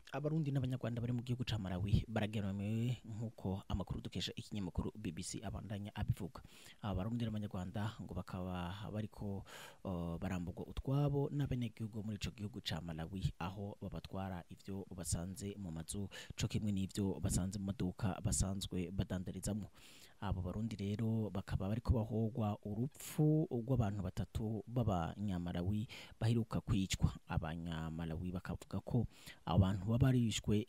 abarundi n'abanyarwanda bari mu gihugu ca Malawi barageramiwe nk'uko amakuru dukesha ikinyamakuru BBC abandanya abivuga aba barundi n'abanyarwanda ngo bakaba bariko uh, barambugwa utwabo n'abenegihugu muri ico gihugu ca Malawi aho babatwara ivyo basanze mu mazu co kimwe n'ivyo basanze mu maduka basanzwe badandarizamwo abo barundi rero bakaba bariko bahogwa urupfu rw'abantu batatu b'abanyamalawi baheruka kwicwa abanyamalawi bakavuga ko abantu baba barishwe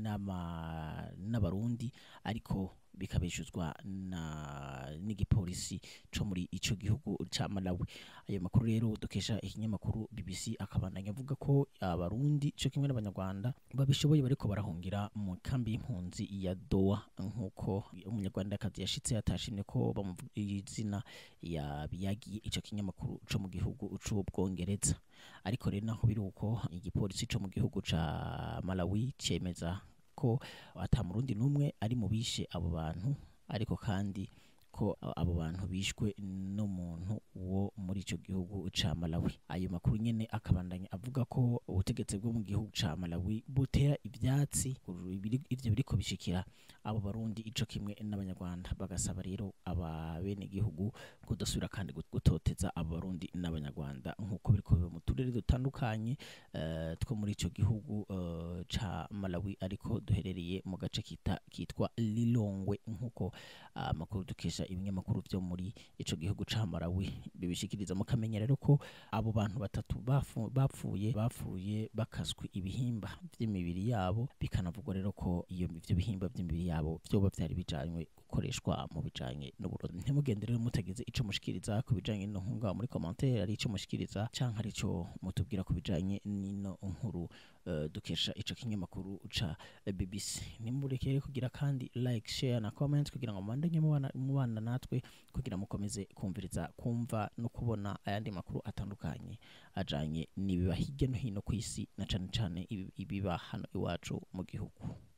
n'ama- n'abarundi ariko bikabeshuzwa na n'igipolisi co muri ico gihugu ca Malawi ayo makuru rero dukesha ikinyamakuru BBC akabandanya avuga ko abarundi co kimwe n'abanyarwanda babishoboye bariko barahungira mu kambi y'impunzi ya Doha nk'uko umunyarwandakazi yashitse atashimye ko bamuvuga izina yabiyagiye ico kinyamakuru co mu gihugu c'ubwongereza ariko rero naho biri uko igipolisi co mu gihugu ca Malawi cemeza ko ata murundi n'umwe ari mu bishe abo bantu ariko kandi ko abo bantu bishwe n'umuntu wo muri ico gihugu ca Malawi ayo makuru nyene akabandanya avuga ko ubutegetsi bwo mu gihugu ca Malawi butera ivyatsi ibiri- ivyo biriko bishikira abo barundi ico kimwe n'abanyarwanda bagasaba rero aba bene gihugu kudasubira kandi gut- gutoteza abo barundi n'abanyarwanda nk'uko biriko biba mu turere dutandukanye eh, two muri ico gihugu eh, ca Malawi ariko duherereye mu gace kita kitwa Lilongwe nk'uko amakuru dukesha ibinyamakuru vyo muri ico gihugu ca Malawi bibishikiriza mu kamenya rero ko abo bantu batatu bafu- bapfuye bapfuye bakaswe ibihimba vy'imibiri yabo bikanavugwa rero ko iyo ivyo bihimba vy'imibiri yabo vyoba vyari bijanywe gukoreshwa mu bijanye n'uburozi ntimugende rero mutagize ico mushikiriza ku bijanye n'ino nkuru ngaho muri commentaire ari ico mushikiriza canke ari ico mutubwira ku bijanye n'ino nkuru eh, dukesha ico kinyamakuru ca eh, BBC nimurekere kugira kandi like share na comment kugira ngo mubandanye mubana mubana natwe kugira mukomeze kumviriza kumva no kubona ayandi makuru atandukanye ajanye n'ibiba hirya no hino ku isi na cane cane ibi- ibiba hano iwacu mu gihugu